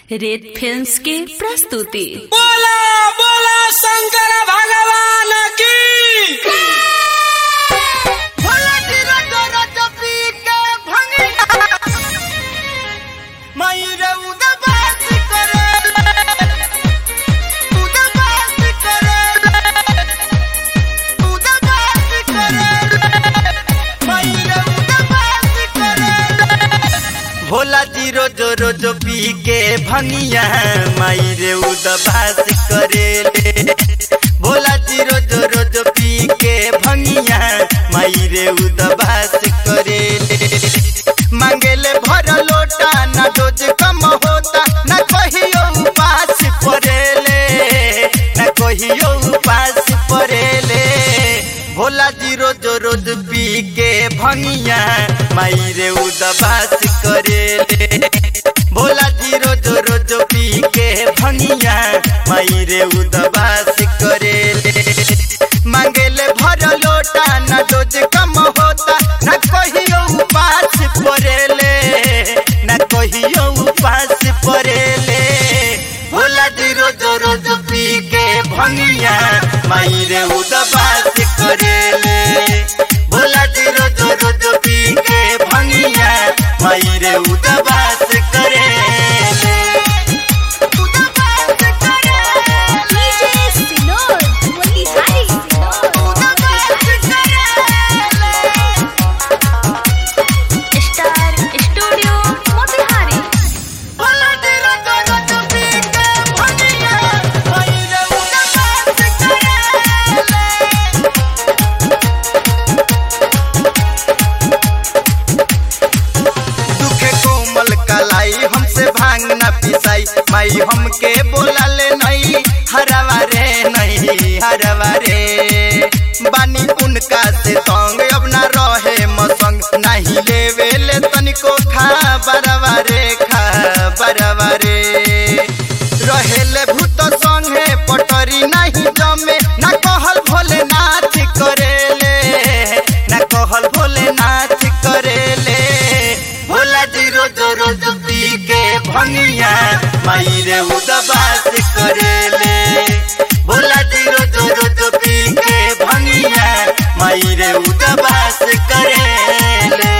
रेत फिल्म्स की प्रस्तुति बोला बोला शंकर भगवान की भोला जी रोज रोज पी के भंगिया माई रे उदबास करेले भोला जी रोज रोज पी के भंगिया माई रे उदबास करेले मांगेले भर लोटा ना रोज कम होता ना कहियो उपास परेले ना कहियो उपास परेले भोला जी रोज रोज पी के भंगिया माई रे उदबास करेले भोला जी रोज रोज पी के भंगिया माई रे उदबास करेले मांगेले भर लोटा ना रोज कम होता ना कहियो उपास परेले ना कहियो उपास परेले भोला जी रोज रोज पी के भंगिया माई रे उदबास करेले भोला जी रोज रोज पी के भंगिया माई रे उदबास करेले स्टार स्टूडियो मोतिहारी दुखे कोमल कलाई हमसे भांग न पिसाई माई हमके बोला ले नहीं हरवा रे नहीं हरवा रे बानी उनका से संग अब ना रहे मसंग नहीं लेवे ले तनिको खा बरवा रे खा बरवा रे रहेले भूत संगे पटरी नहीं जमे ना कहल भोलेनाथ करेले ना कहल भोलेनाथ करेले भोला जी रोज रोज पी के भंगिया माई रे उदबास करेले भोला जी रोज रोज पी के भंगिया माई रे उदबास करेले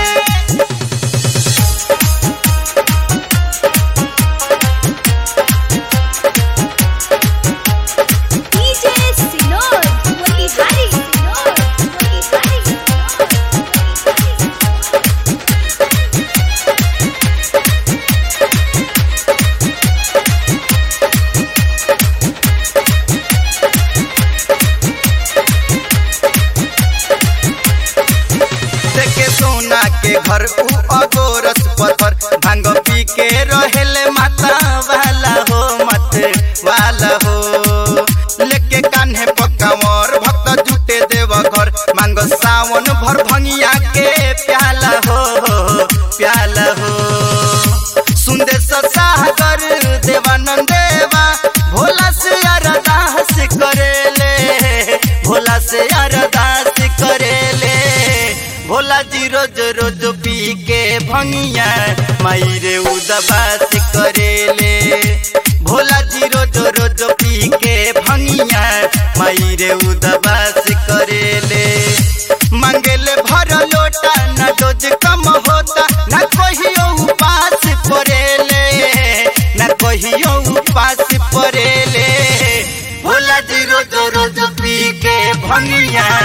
देखे सोना के घर उ अगोरस पत्थर भांग पी के रहेले माता वाला हो मत वाला हो लेके कान्हे पकावर भक्त जुटे देव घर मांग सावन भर भंगिया के प्याला हो प्याला हो सुंदेश सागर देवानंद देवा भोला से अरदास करेले भोला से अरदास करेले भोला जी रोज रोज पी के भंगिया माई रे उदबास करेले भोला जी रोज रोज पी के भंगिया माई रे उदबास करेले मांगेले भर लोटा ना रोज कम होता ना कहियो उपास परेले ना कहियो उपास परेले भोला जी रोज रोज पी के भंगिया